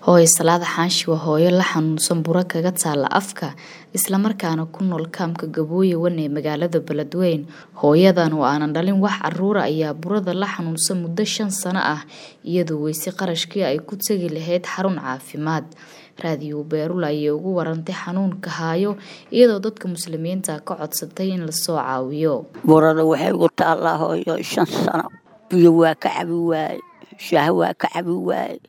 Hooyo Salaad Xaashi waa hooyo la xanuunsan buro kaga taalla afka isla markaana ku nool kaamka Gabooyo Wane ee magaalada Beledweyne. Hooyadan oo aanan dhalin wax carruur ah ayaa burada la xanuunsan muddo shan sano ah iyadoo weysay qarashkii ay ku tagi lahayd xarun caafimaad. Raadiyo Beerul ayay ugu warantay xanuunka hayo iyadoo dadka muslimiinta ka codsatay in la soo caawiyo. burada waxay ugu taallaa hooyo shan sano biyo waa ka cabi waaye shaah waa ka cabi waaye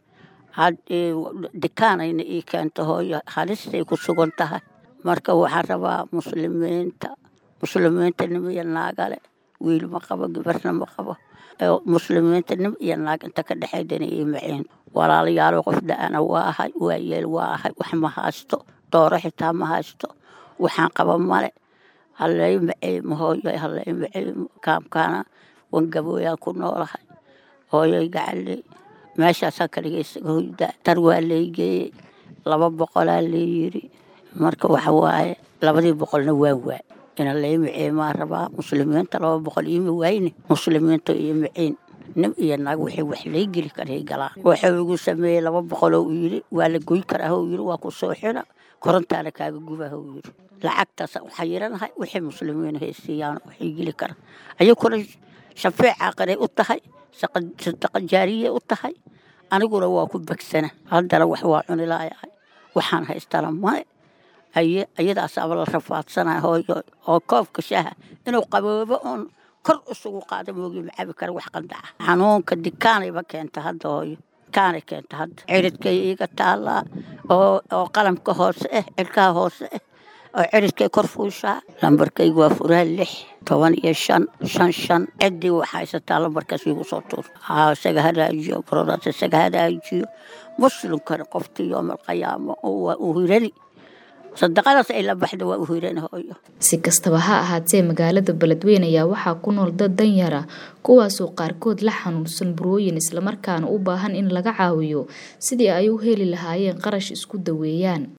dikaanayna ii keenta hooyo halistay ku sugan tahay marka waxaan rabaa muslimiinta muslimiinta nim iyo naagale wiil ma qabo gabarna ma qabo muslimiinta nim iyo naag inta ka dhexaydana ii maciin walaalayaalo qof da-ana waa ahay waa yeel waa ahay wax ma haysto dooro xitaa ma haysto waxaan qaba male halay maciimo hooyo halay maciimo kaamkaana wan gabooyaan ku noolahay hooyoy gacaley meeshaasaan kaligaysaga hoydaa tar waa laygeeyey laba boqolaa layiri marka waxa waaye labadii boqolna waa waay ina lay maciimaa rabaa muslimiinta laba boqol iima waayne muslimiinta iyo maciin nin iyo naag waxay wax lay geli karay galaan wuxuu igu sameeyey laba boqoloo uu yidhi waa la goy karaa hou yidhi waa ku soo xina korontaana kaaga gubaa hou yidhi lacagtaas waxaa yiranahay wixii muslimiin haysiiyaan waxay geli karaan ayaguna shafeecaa qaray u tahay sadaqa jaariyay u tahay aniguna waa ku bagsana haddana wax waa cuni laayahay waxaan haystana male aye ayadaasaaba la rafaadsana hooyo oo koobka shaaha inuu qaboobo oon kor isugu qaada moogi ma cabi kara wax qandaca xanuunka dikaanayba keenta hadda hooyo dikaanay keenta hadda ciridkay iiga taallaa oo oo qalamka hoose ah cirkaha hoose ah oo ciridkay kor fuushaa lambarkaygu waa furaa lix toban iyo shan shan shan ciddii wax haysataa lambarkaas iigu soo tuur haa isaga hadaajiyo brodaas isaga hadaajiyo muslimkana qoftii yoomalqiyaamo waa u hirani sadaqadaas ay la baxda waa u hirani hooyo si kastaba ha ahaatee magaalada beledweyne ayaa waxaa ku nool dad danyara kuwaasoo qaarkood la xanuunsan burooyin islamarkaana u baahan in laga caawiyo sidii ay u heli lahaayeen qarash isku daweeyaan